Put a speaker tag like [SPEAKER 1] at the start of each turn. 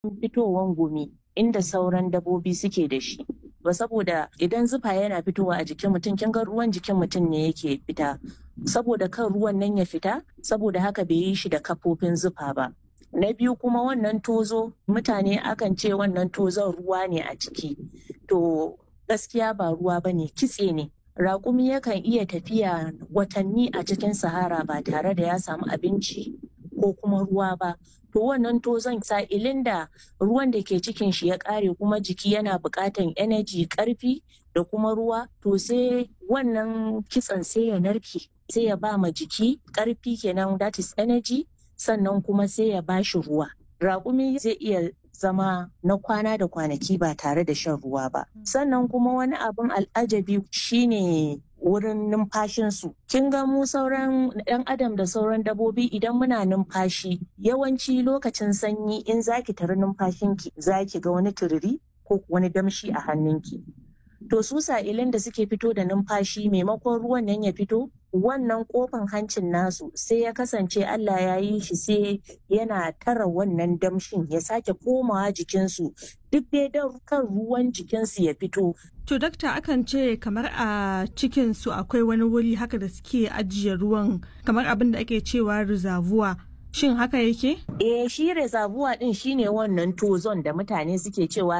[SPEAKER 1] fitowan gumi inda sauran dabobi suke da shi ba saboda idan zufa yana fitowa a jikin mutum kin ga ruwan jikin mutum ne yake fita saboda kan ruwan nan ya fita saboda haka bai yi shi da kafofin zufa ba na biyu kuma wannan tozo mutane akan ce wannan tozon ruwa ne a ciki to gaskiya ba ruwa ba ne kitse ne raƙumi yakan iya tafiya watanni a cikin sahara ba tare da ya samu abinci ko kuma ruwa ba to wannan tozon sa'ilin da ruwan da ke cikin shi ya ƙare kuma jiki yana buƙatan energy ƙarfi da kuma ruwa to sai wannan kitsen sai ya narke sai ya ba ma jiki ƙarfi kenan that is energy sannan kuma sai ya ba shi ruwa raƙumi zai iya zama na kwana da kwanaki ba tare da shan ruwa ba. Sannan kuma wani abin al'ajabi shine wurin numfashinsu. Kin ga mu sauran ɗan adam da sauran dabobi idan muna numfashi yawanci lokacin sanyi in zaki tari numfashinki zaki ga wani turiri ko wani damshi a hannunki. To su sa'ilin da suke fito da numfashi maimakon ruwan nan ya fito wannan kofan hancin nasu sai ya kasance Allah ya yi shi sai yana tara wannan damshin ya sake komawa jikinsu duk dai don kan ruwan jikinsu ya fito.
[SPEAKER 2] To dakta akan ce kamar a cikinsu akwai wani wuri haka da suke ajiye ruwan kamar abin da ake cewa rizavuwa. Shin haka yake?
[SPEAKER 1] Eh shi rezabuwa din shine wannan tozon da mutane suke cewa